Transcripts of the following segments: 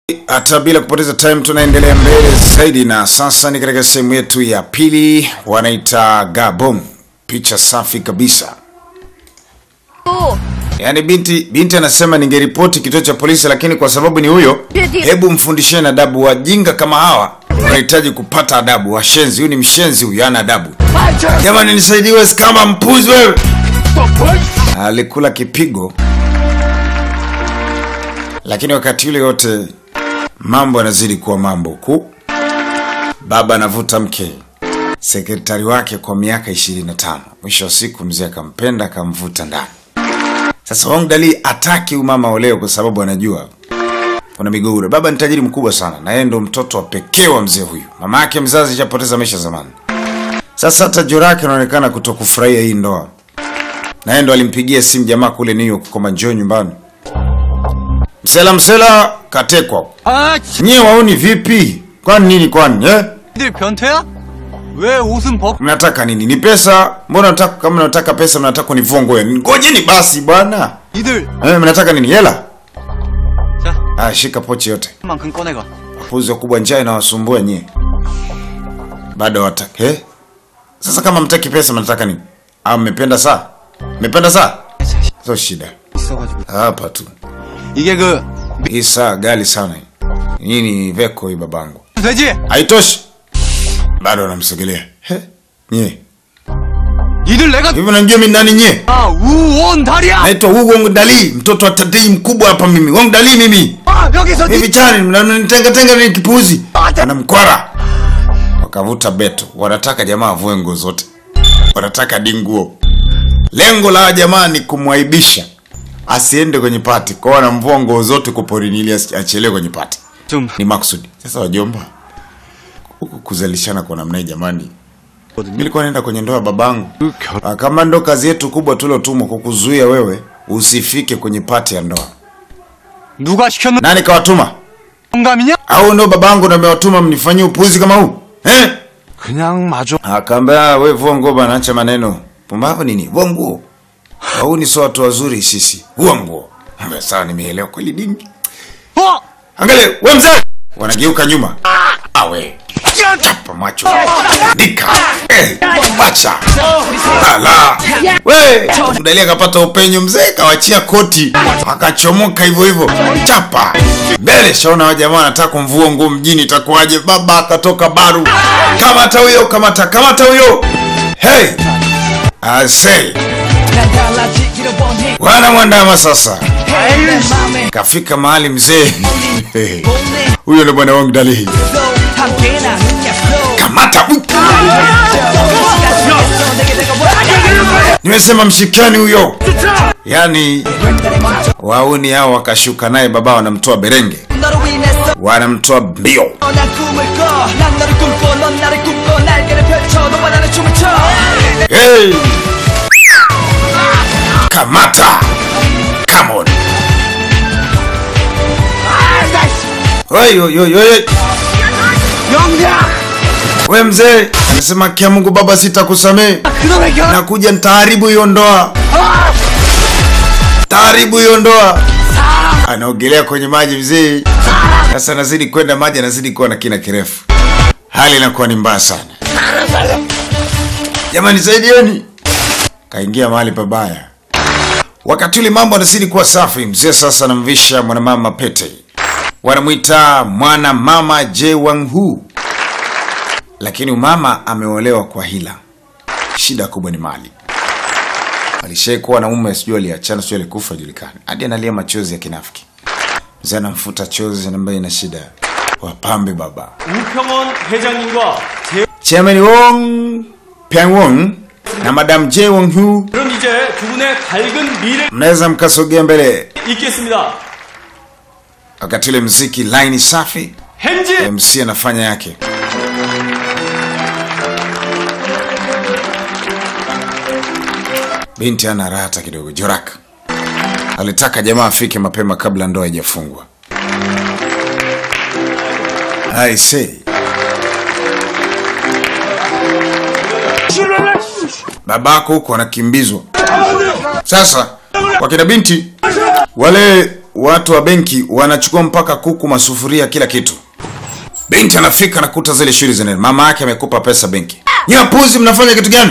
Hata bila kupoteza time tunaendelea mbele zaidi, na sasa ni katika sehemu yetu ya pili, wanaita Gabon. Picha safi kabisa. Yaani binti binti anasema ningeripoti kituo cha polisi, lakini kwa sababu ni huyo, hebu mfundisheni adabu. Wajinga kama hawa wanahitaji kupata adabu. Washenzi, huyu ni mshenzi huyu, hana adabu. Jamani, nisaidiwe kama mpuzi wewe. Alikula kipigo, lakini wakati ule yote mambo yanazidi kuwa mambo huku. Baba anavuta mke sekretari wake kwa miaka 25. Mwisho wa siku mzee akampenda akamvuta ndani. Sasa Wang Dali ataki umama oleo kwa sababu anajua kuna migogoro. Baba ni tajiri mkubwa sana na yeye ndo mtoto wa pekee wa mzee huyu. Mama yake mzazi ishapoteza maisha zamani. Sasa hata Jorake anaonekana kutokufurahia hii ndoa, na yeye ndo alimpigia simu jamaa kule New York kwamba njoo nyumbani. Msela msela katekwa. 아, Nyie waoni vipi? Kwani nini kwani eh? 니들 변태야? 왜 옷은 벗... Mnataka nini? Ni pesa? Mbona nataka kama mnataka pesa mnataka kunivua ngoja. Ngojeni basi bwana. 니들 Eh, mnataka nini? Hela? 자, Ah, shika pochi yote. 만큼 꺼내가. Wapuzi wakubwa njaa inawasumbua nyie. Bado wataka. Eh? Sasa kama mtaki pesa mnataka nini? Ah, mmependa saa? Mmependa saa? Sio shida. 있어가지고. Hapa tu. 이게 그 Hii saa gali sana hii. Hii ni veko hii babangu. 되지? Haitoshi. Bado anamsogelea. He? Nyie. 니들 내가 Hivi unajua mimi nani nyie? 아 우원 다리야. Naitwa Wu Wong Dali, mtoto wa tatii mkubwa hapa mimi. Wong Dali mimi. 아 여기서 Hivi chani mnanitenga tenga ni kipuzi. Ana mkwara. Wakavuta beto. Wanataka jamaa avue nguo zote. Wanataka dinguo. Lengo la jamaa ni kumwaibisha. Asiende kwenye pati. Kwa hiyo wanamvua nguo zote kwa porini ili asi- achelewe kwenye pati. 좀 Ni maksudi. Sasa wajomba. Huku kuzalishana kwa namna hii jamani. Nilikuwa naenda kwenye ndoa ya babangu. Ah, Kama ndo kazi yetu kubwa tulotumwa kukuzuia wewe usifike kwenye pati ya ndoa. 누가 시켰는 Nani kawatuma? 영감이냐? Au ndo babangu ndo amewatuma mnifanyie upuzi kama huu? Eh? 그냥 마저 Akaambia wewe vua nguo bana, acha maneno. Pumbavu nini? Vua nguo. Hau ni sio watu wazuri sisi. Vua nguo. Mbona sawa nimeelewa kweli dingi. 어! Angalia, wewe mzee. Wanageuka nyuma. Awe. Chapa macho. Dika. Eh, acha. Ala. We, Mdalia akapata upenyo mzee kawachia koti. Akachomoka hivyo hivyo. Chapa. Mbele shaona wa jamaa anataka kumvua nguo mjini itakuwaje? Baba akatoka baru. Kamata huyo, kamata, kamata huyo. Hey. I say. Wana mwandama sasa. Kafika mahali mzee. Huyo ndo bwana wangu Dali. Kamata. Nimesema mshikani huyo. Yaani wauni hao wakashuka naye baba wanamtoa berenge. 너로 인했어 Wanamtoa mbio. 난 꿈을 꿔난 너를 꿈꿔 넌 나를 꿈꿔 날개를 펼쳐 너와 나는 춤을 춰 Hey! Kamata. Come on. Oi, oi, oi, oi. We mzee, anasema kia Mungu baba sitakusamehe. 그놈의 결 Nakuja nitaharibu hiyo ndoa. Taharibu hiyo ndoa. Anaogelea kwenye maji mzee. Sasa anazidi kwenda maji anazidi kuwa na kina kirefu. Hali inakuwa ni mbaya sana. Jamani saidieni. Kaingia mahali pabaya. Wakati ule mambo anazidi kuwa safi, mzee sasa anamvisha mwanamama pete. Wanamwita mwana mama Je Wang Hu. Lakini umama ameolewa kwa hila. Shida kubwa ni mali. Alishai kuwa na mume sijui aliachana sijui alikufa julikani. Hadi analia machozi ya kinafiki. Mzee anamfuta chozi anambaye ina shida. Wapambe baba. 우평원 회장님과 제... Chairman Wong Pyangwong na Madam Jae Wong Hu 그럼 이제 두 분의 밝은 미래 mnaweza mkasogea mbele. 있겠습니다. Wakati ule mziki line safi, 헨지 MC anafanya yake. Binti ana raha hata kidogo. Jorak alitaka jamaa afike mapema kabla ndoa haijafungwa. I say. babako huko anakimbizwa. Sasa wakina binti wale watu wa benki wanachukua mpaka kuku, masufuria, kila kitu. Binti anafika nakuta zile shuri zinaenda, mama yake amekupa pesa benki. Nyie wapuzi, mnafanya kitu gani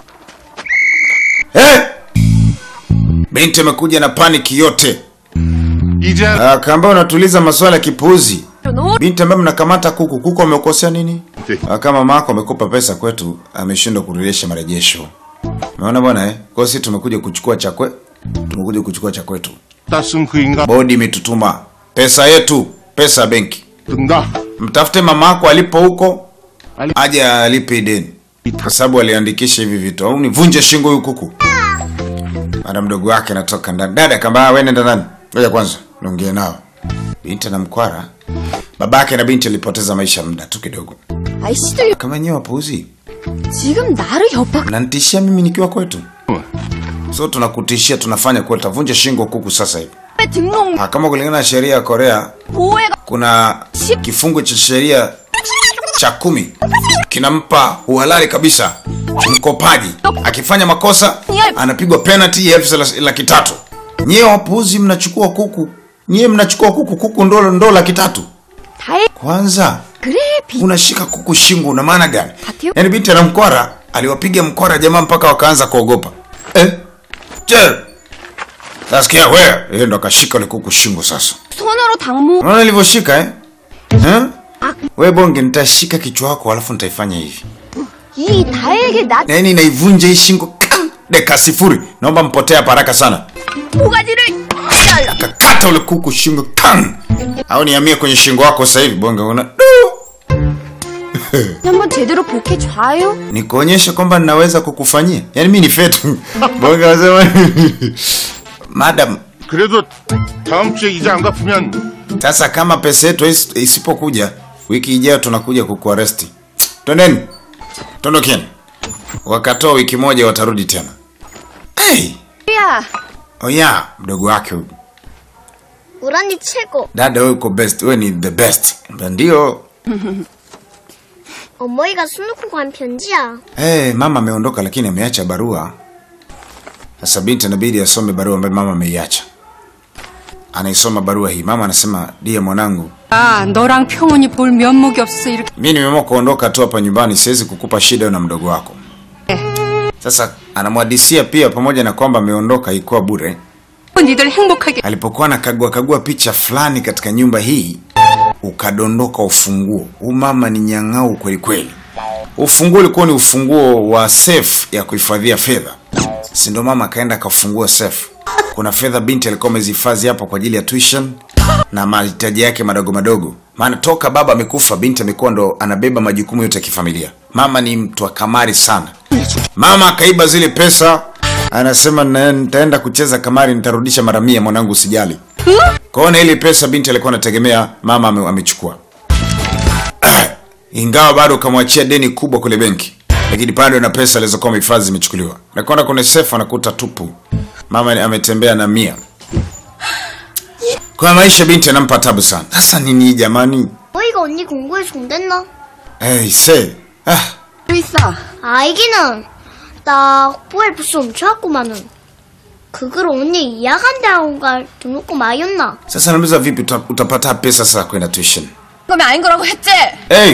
eh? Binti amekuja na paniki yote, 이제 akaambia unatuliza maswala ya kipuuzi. Binti ambaye mnakamata kuku, kuku amekosea nini? Ah, Kama mama yako amekupa pesa kwetu, ameshindwa kurejesha marejesho. Umeona bwana eh? Kwa hiyo sisi tumekuja kuchukua cha kwe, tumekuja kuchukua cha kwetu. 따쓴 그 인간 Bodi imetutuma pesa yetu, pesa ya benki. 든다. Mtafute mama yako alipo huko, Ali- aje alipe deni, kwa sababu aliandikisha hivi vitu, au nivunje shingo huyu kuku. Mara mdogo wake anatoka ndani, dada kamba wewe nenda ndani, ngoja kwanza niongee nao. Binti na mkwara, babake na binti alipoteza maisha muda tu kidogo. 아이씨들 Kama nyewe wapuuzi, 지금 나를 협박 mnanitishia mimi nikiwa kwetu, so tunakutishia, tunafanya kwetu, tavunja shingo kuku sasa hivi. 등록 Ah, Kama kulingana na sheria ya Korea 보호해가 kuna kifungu cha sheria cha kumi kinampa uhalali kabisa mkopaji akifanya makosa anapigwa penalty ya elfu thelathini- laki tatu. Nyie wapuuzi, mnachukua kuku, nyie mnachukua kuku, kuku ndo ndo laki tatu. 다해 Kwanza 그래 비 unashika kuku shingo, una maana gani? Hatio. Yaani binti na mkwara aliwapiga mkwara jamaa mpaka wakaanza kuogopa eh? Je, nasikia wewe, yeye ndo akashika ile kuku shingo sasa 손으로 당무 Unaona nilivyoshika eh? Eh? We bonge nitashika kichwa wako alafu nitaifanya hivi. 이 다에게 나 Yaani naivunja hii shingo kam, dakika sifuri. Naomba mpotee hapa haraka sana. 모가지를 잘라 Kakata ule kuku shingo kam. Au nihamie kwenye shingo wako sasa hivi bonge una. 한번 제대로 복해 줘요 Nikuonyeshe kwamba ninaweza kukufanyia. Yaani mimi ni fetu. bonge anasema Madam, 그래도 다음 주에 이자 안 갚으면 sasa kama pesa yetu is- isipokuja wiki ijayo tunakuja kukuaresti. Twendeni. Tondokeni. Wakatoa wiki moja watarudi tena. Hey! 야 Oya, mdogo wake huyu. 우란이 최고. Dada wewe uko best, wewe ni the best. Ndio. 어머니가 술 놓고 간 편지야. Hey, mama ameondoka lakini ameacha barua. Sasa binti inabidi asome barua ambayo mama ameiacha. Anaisoma barua hii. Mama anasema, "Dia mwanangu, 아, 너랑 평온이 볼 면목이 없어서 이렇게 mimi nimeamua kuondoka tu hapa nyumbani, siwezi kukupa shida wewe na mdogo wako." Sasa anamwadisia pia pamoja na kwamba ameondoka ikuwa bure. 니들 행복하게 Alipokuwa anakagua kagua picha fulani katika nyumba hii, ukadondoka ufunguo. Huu mama ni nyang'au kweli kweli. Ufunguo ulikuwa ni ufunguo wa safe ya kuhifadhia fedha, si ndio? Mama akaenda akafungua safe. Kuna fedha binti alikuwa amezihifadhi hapo kwa ajili ya tuition na mahitaji yake madogo madogo, maana toka baba amekufa binti amekuwa ndo anabeba majukumu yote ya kifamilia. Mama ni mtu wa kamari sana. Mama akaiba zile pesa, anasema "Na- nitaenda kucheza kamari, nitarudisha mara mia, mwanangu, usijali. Kwaona ile pesa binti alikuwa anategemea mama ame- amechukua, ingawa bado kamwachia deni kubwa kule benki, lakini bado na pesa alizokuwa amehifadhi zimechukuliwa. Nakwenda kwenye sefu anakuta tupu, mama ni- ametembea na mia. Kwa maisha binti anampa tabu sana. Sasa nini hii jamani? 어머니가 언니 공부에 종됐나? Hey, say. Ah, 있어 알기는 나 뽀에 부스 훔쳐왔구만은. 그걸 언니 야간 대학원갈 등록금 마였나? sasa nauliza vipi uta, utapata pesa sasa kwenda tuition? 그러면 아닌 거라고 했지 Hey,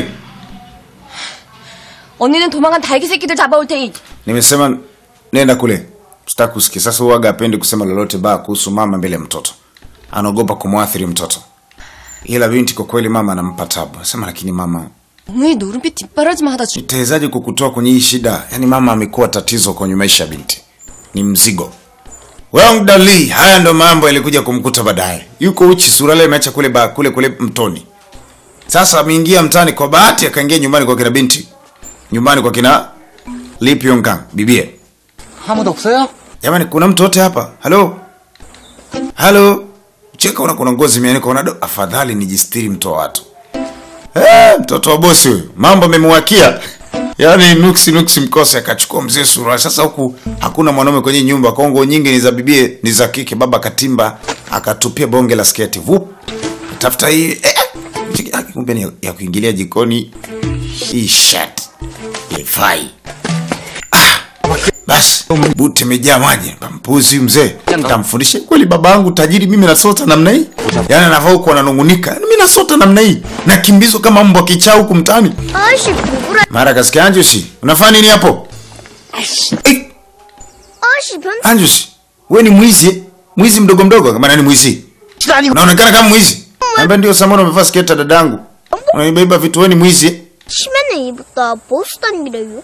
언니는 도망간 달기 새끼들 잡아올 테니 nimesema nenda kule. Sitaki kusikia. Sasa huwaga apendi kusema lolote baya kuhusu mama mbele ya mtoto, anaogopa kumwathiri mtoto. Ila binti kwa kweli mama anampa tabu. Sema lakini mama, 엉이 노름빛 뒷바라지만 하다 죽 nitawezaje kukutoa kwenye hii shida? Yaani mama amekuwa tatizo kwenye maisha ya binti, ni mzigo. Wang Dali, haya ndo mambo yalikuja kumkuta baadaye. Yuko uchi, surale imeacha kule ba, kule kule mtoni. Sasa ameingia mtaani kwa bahati, akaingia nyumbani kwa kina binti, nyumbani kwa kina Lee Pyong Kang, bibie. 아무도 없어요? Jamani, kuna mtu wote hapa? Halo, halo. Cheka, una kuna ngozi imeanikwa, una do. Afadhali nijistiri, mto wa watu. Eh, mtoto wa bosi huyu, mambo amemwakia. Yaani nuksi nuksi mkose akachukua mzee sura. Sasa huku hakuna mwanaume kwenye nyumba, kongo nyingi ni za bibie, ni za kike. Baba katimba akatupia bonge la sketi. Vup. Tafuta hii eh, eh, kumbe ni ya- ya kuingilia jikoni. Hii shirt. Ifai. basi buti imejaa maji mpuzi mzee tamfundishe kweli baba yangu tajiri mimi nasota namna hii yaani anavaa huku ananungunika yaani mi nasota namna hii nakimbizwa kama mbwa kichaa huku mtaani 아저씨 누구래? mara kasikia anjusi unafanya nini hapo Eh, 아저씨 변 anjusi we ni mwizi eh? mwizi mdogo mdogo kama nani mwizi unaonekana kama mwizi ambia ndio samona umevaa sketa dadangu unaibeba vitu we ni mwizi eh? 치매는 이부터 보스 다니래요.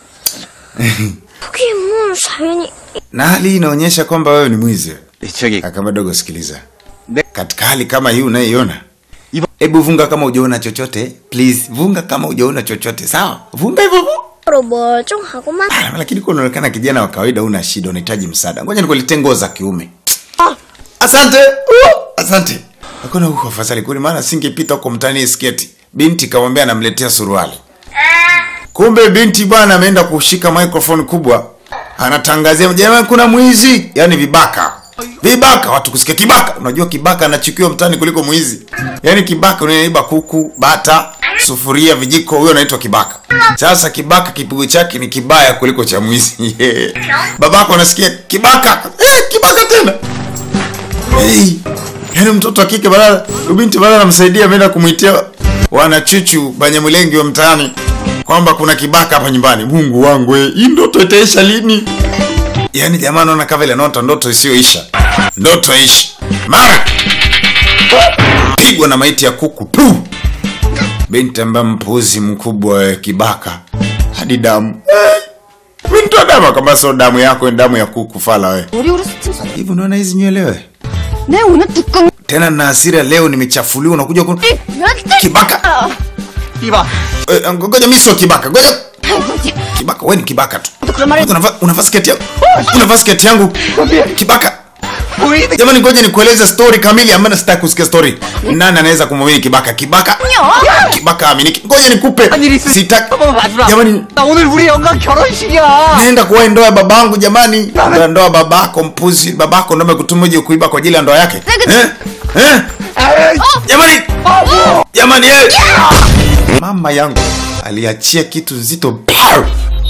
그게 뭐 사연이 na hali hii inaonyesha kwamba wewe ni mwizi 저기 akama dogo sikiliza Ne- katika hali kama hii unaiona Iba- hebu vunga kama ujaona chochote please vunga kama ujaona chochote sawa vunga hivyo hivyo 로 멀쩡하고만 Ah, lakini kwa unaonekana kijana wa kawaida una shida unahitaji msaada ngoja nikuletee nguo za kiume asante uh, asante hakuna huko afadhali kuli maana singepita huko mtani sketi binti kamwambia anamletea suruali kumbe binti bwana ameenda kushika microphone kubwa anatangazia jamani kuna mwizi yani vibaka vibaka watu kusikia kibaka unajua kibaka anachukiwa mtani kuliko mwizi yani kibaka unaiba kuku bata sufuria vijiko huyo anaitwa kibaka sasa kibaka kipigo chake ni kibaya kuliko cha mwizi babako anasikia kibaka eh, kibaka tena hey. yaani mtoto wa kike badala binti badala anamsaidia ameenda kumwitia wanachuchu banyamulenge wa mtaani kwamba kuna kibaka hapa nyumbani mungu wangu eh, hii ndoto itaisha lini yaani jamaa naona kama vile ndoto ndoto isiyoisha ndoto ishi mara pigwa na maiti ya kuku tu binti ambaye mpuzi mkubwa wa kibaka hadi damu Eh, mi nitoa damu kama sio damu yako ni damu ya kuku fala we 머리로 스침 hivi unaona hizi nywele we 내 오늘 두꺼운 tena na hasira leo nimechafuliwa unakuja kun... kibaka 이봐 Eh, ngoja mi sio kibaka ngoja kibaka we ni kibaka tu unavaa unavaa sketi yangu unavaa sketi yangu kibaka 보이는 jamani ngoja nikueleze story kamili ambayo sitaki kusikia story nani anaweza kumwamini kibaka kibaka kibaka aminiki ngoja nikupe 일이 있으니 sitaki 한번 봐주라 jamani 나 오늘 우리 영감 결혼식이야 naenda kuwa ndoa ya babangu jamani ndoa ndoa babako mpuzi babako ndo amekutuma uje kuiba kwa ajili ya ndoa yake eh? Eh? jamani jamani eh! mama yangu aliachia kitu nzito Pow!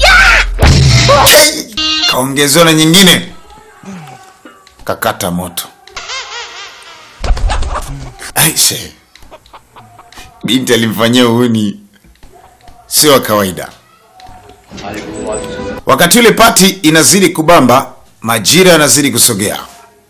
Hey! kaongezewa na nyingine kakata moto aise binti alimfanyia uhuni sio wa kawaida wakati ule pati inazidi kubamba majira yanazidi kusogea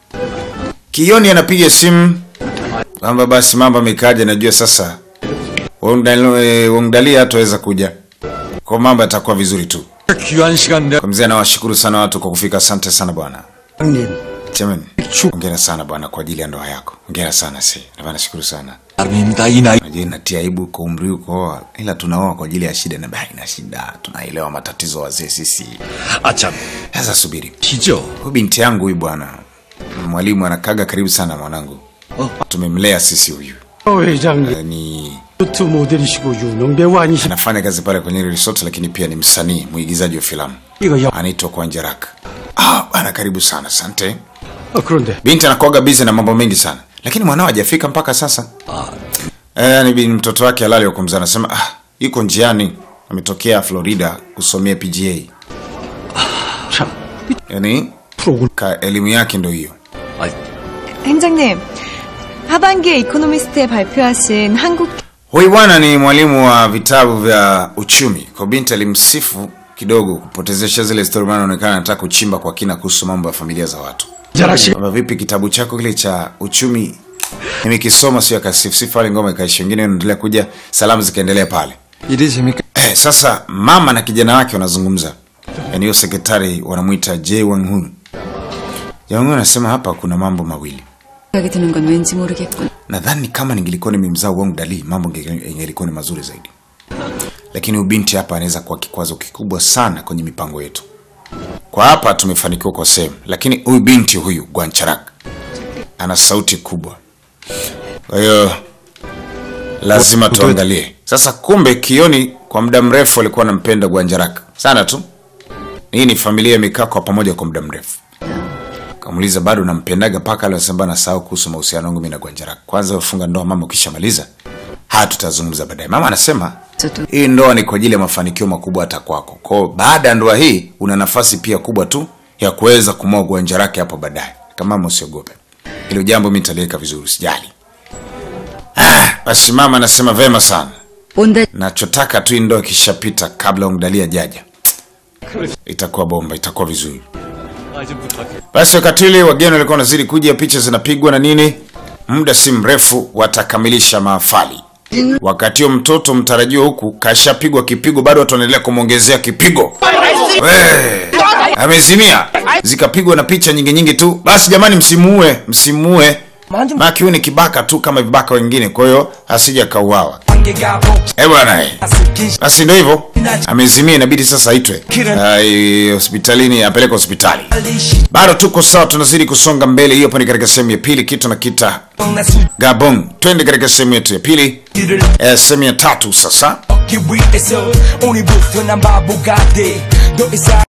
kioni anapiga simu kwamba basi mambo amekaja najua sasa Wongdali- eh, wongdali hataweza kuja kwa mambo yatakuwa vizuri tu 귀한 시간 kwa mzee anawashukuru sana watu kwa kufika asante sana bwana Chairman, ongera sana bwana kwa ajili ya ndoa yako ongera sana si Ndio nashukuru sana 나름입니다 이 나이 najua inatia aibu kwa umri ukooa ila tunaoa kwa ajili ya shida na baa ina shida tunaelewa matatizo wazee sisi 아참 sasa subiri 기죠 huyu binti yangu huyu bwana mwalimu anakaga karibu sana mwanangu tumemlea sisi huyu 회장 Eh, ni 유튜브 모델이시고 유명 배우 아니시 anafanya kazi pale kwenye ile resort lakini pia ni msanii mwigizaji wa filamu 이거 영 anaitwa kwanjarak ah bana karibu sana asante 아, 그런데 binti anakuaga busy na mambo mengi sana lakini mwanao hajafika mpaka sasa eh, yani bin- mtoto wake halali wa kumzaa anasema ah, yuko njiani ametokea florida kusomea pga 참 yani 프로그램 ka elimu yake ndo hiyo 행장님, 하반기에 이코노미스트에 발표하신 한국 huyu bwana ni mwalimu wa vitabu vya uchumi kwa binti alimsifu kidogo kupotezesha zile stori maana anaonekana anataka kuchimba kwa kina kuhusu mambo ya familia za watu 잘하시 kwamba vipi kitabu chako kile cha uchumi nimekisoma sio akasifsifu pale ngoma ikaishi wengine wanaendelea kuja salamu zikaendelea pale 일이 재밌게 eh, sasa mama na kijana wake wanazungumza yaani hiyo sekretari wanamwita j wanghun janghun anasema hapa kuna mambo mawili 생각이 드는 건 왠지 모르겠군. nadhani kama ningelikuwa nimemzaa wangu dali mambo inge- ingelikuwa ni mazuri zaidi lakini ubinti hapa anaweza kuwa kikwazo kikubwa sana kwenye mipango yetu kwa hapa tumefanikiwa kwa sehemu lakini huyu binti huyu gwancharak ana sauti kubwa kwa hiyo lazima tuangalie sasa kumbe kioni kwa muda mrefu alikuwa anampenda gwanjarak sana tu hii ni familia imekaa kwa pamoja kwa muda mrefu kamuuliza bado nampendaga mpaka alisema nasahau kuhusu mahusiano yangu mimi na Gwanjara. Kwanza ufunga ndoa mama, ukishamaliza haya tutazungumza baadaye. Mama anasema hii ndoa ni kwa ajili ya mafanikio makubwa hata kwako kwao baada ya ndoa hii una nafasi pia kubwa tu ya kuweza kumua uwanja lake hapo baadaye kama usiogope hilo jambo mi nitaliweka vizuri sijali ah, basi mama anasema vema sana 온다 nachotaka tu hii ndoa ikishapita kabla umdalia jaja itakuwa bomba itakuwa vizuri basi wakati ule wageni walikuwa wanazidi kuja picha zinapigwa na nini muda si mrefu watakamilisha mahafali wakati huo mtoto mtarajiwa huku kashapigwa kipigo bado watu wanaendelea kumwongezea kipigo We, amezimia zikapigwa na picha nyingi nyingi tu basi jamani msimuue msimuue maki huyu ni kibaka tu kama vibaka wengine kwa hiyo asija kauawa Eh bwana eh. basi ndo hivyo amezimia inabidi sasa aitwe Ai, hospitalini apeleke hospitali bado tuko sawa tunazidi kusonga mbele hiyo hapo ni katika sehemu ya pili kitu na kita gabon twende katika sehemu yetu ya pili eh, sehemu ya tatu sasa 오늘부터 난 바보가 돼더 이상